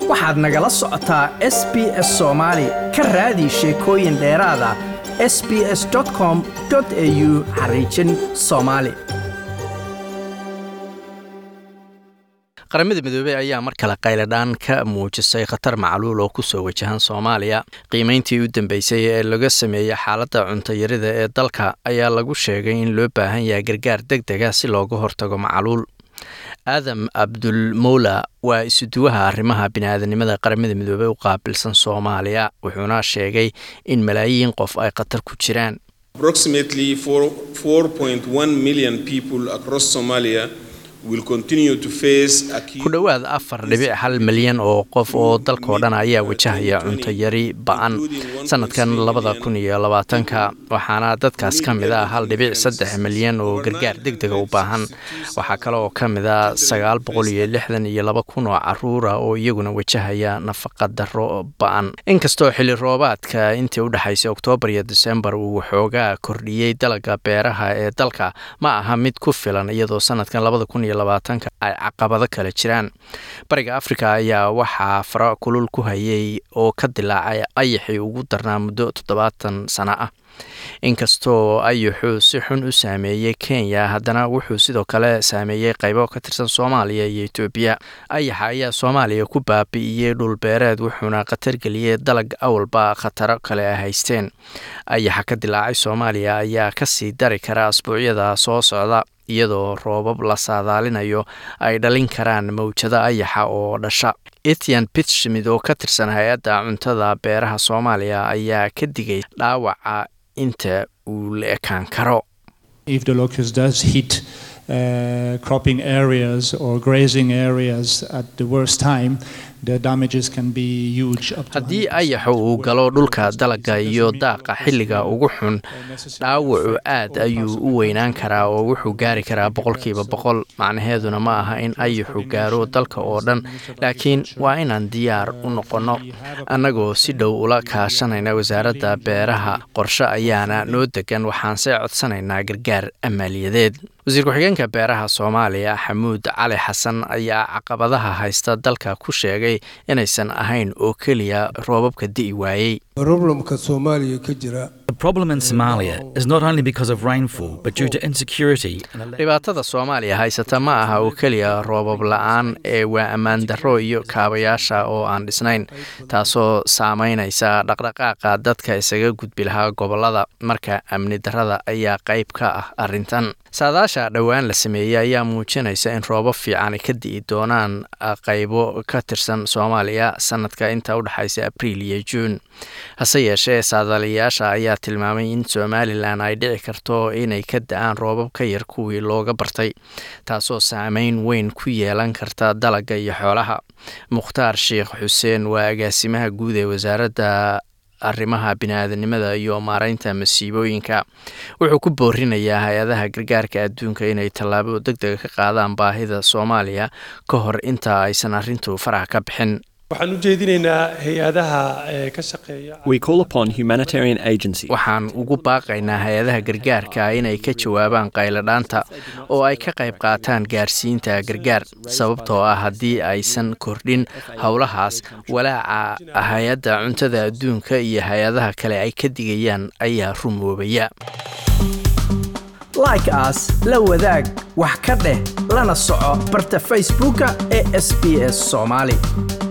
waxaad nagala socotaa s b s soomaali ka raadi sheekooyin dheeraada s b s com au xariijin soomaali qaramada midoobey ayaa mar kale qayladhaan ka muujisay khatar macluul oo kusoo wajahan soomaaliya qiimeyntii u dambeysay ee laga sameeyey xaaladda cuntayarida ee dalka ayaa lagu sheegay in loo baahan yahay gargaar deg dega si looga hortago macluul aadam abdulmowla waa isuduwaha arrimaha biniaadanimada qaramada midoobey u qaabilsan soomaaliya wuxuuna sheegay in malaayiin qof ay khatar ku jiraan ku dhowaad afar dhibic hal milyan oo qof oo dalkao dhan ayaa wajahaya cunto yari ba-an sanadkan labada kun iyo labaatanka waxaana dadkaas ka mid ah hal dhibic saddex milyan oo gargaar deg dega u baahan waxaa kale oo ka mid a sagaal boqol iyo lixdan iyo laba kun oo caruura oo iyaguna wajahaya nafaqa daro ba-an inkastoo xili roobaadka intii u dhexaysay oktoobar iyo disembar uu waxoogaa kordhiyey dalaga beeraha ee dalka ma aha mid ku filan iyadoo sanadkan labada kun iyo labaatanka ay caqabado kale jiraan bariga afrika ayaa waxaa fara kulul ku hayay oo ka dilaacay ayaxii ugu darnaa muddo toddobaatan sano ah inkastoo ayaxuu si xun u saameeyey kenya haddana wuxuu sidoo kale saameeyey qaybo ka tirsan soomaaliya iyo etoobiya ayaxa ayaa soomaaliya ku baabi'iyey dhulbeereed wuxuuna khatar geliyey dalag awalba khataro kale a haysteen ayaxa ka dilaacay soomaaliya ayaa kasii dari kara asbuucyada soo socda iyadoo roobab la saadaalinayo ay dhalin karaan mawjado ayaxa oo dhasha etian pitschmid oo ka tirsan hay-adda cuntada beeraha soomaaliya ayaa ka digay dhaawaca inta uu la ekaan karo haddii ayaxa uu galo dhulka dalaga iyo daaqa xilliga ugu xun dhaawacu aad ayuu u weynaan karaa oo wuxuu gaari karaa boqolkiiba boqol macnaheeduna ma aha in ayaxu gaaro dalka oo dhan laakiin waa inaan diyaar u noqonno annagoo si dhow ula kaashanayna wasaaradda beeraha qorshe ayaana noo degan waxaanse codsanaynaa gargaar maaliyadeed wasiir ku-xigeenka beeraha soomaaliya xamuud cali xasan ayaa caqabadaha haysta dalka ku sheegay inaysan ahayn oo keliya roobabka di'i waayey problemka soomaaliya ka jira dhibaatada soomaaliya haysata ma aha oo keliya roobab la-aan ee waa ammaan darro iyo kaabayaasha oo aan dhisnayn taasoo saameynaysa dhaqdhaqaaqa dadka isaga gudbi lahaa gobolada marka amni darrada ayaa qayb ka ah arrintan saadaasha dhowaan la sameeyey ayaa muujinaysa in roobab fiican ka di'i doonaan qaybo ka tirsan soomaaliya sanadka inta u dhexaysa abriil iyo juun hase yeeshee saadaalayaasha ayaa tilmaamay in somalilan ay dhici karto inay ka da-aan roobab ka yar kuwii looga bartay taasoo saameyn weyn ku yeelan karta dalaga iyo xoolaha mukhtaar sheekh xuseen waa agaasimaha guud ee wasaaradda arrimaha bini-aadanimada iyo maareynta masiibooyinka wuxuu ku boorinayaa hay-adaha gargaarka adduunka inay tallaabo deg dega ka qaadaan baahida soomaaliya ka hor inta aysan arrintu farax ka bixin waxaan u jeedinaynaa hay-adaha ka shaqeeya waxaan ugu baaqaynaa hay-adaha gargaarka inay ka jawaabaan qayladhaanta oo ay ka qayb qaataan gaarsiinta gargaar sababtoo ah haddii aysan kordhin howlahaas walaaca hay-adda cuntada adduunka iyo hay-adaha kale ay ka digayaan ayaa rumoobaya like aas la wadaag wax ka dheh lana soco barta facebooka ee sb s soomaali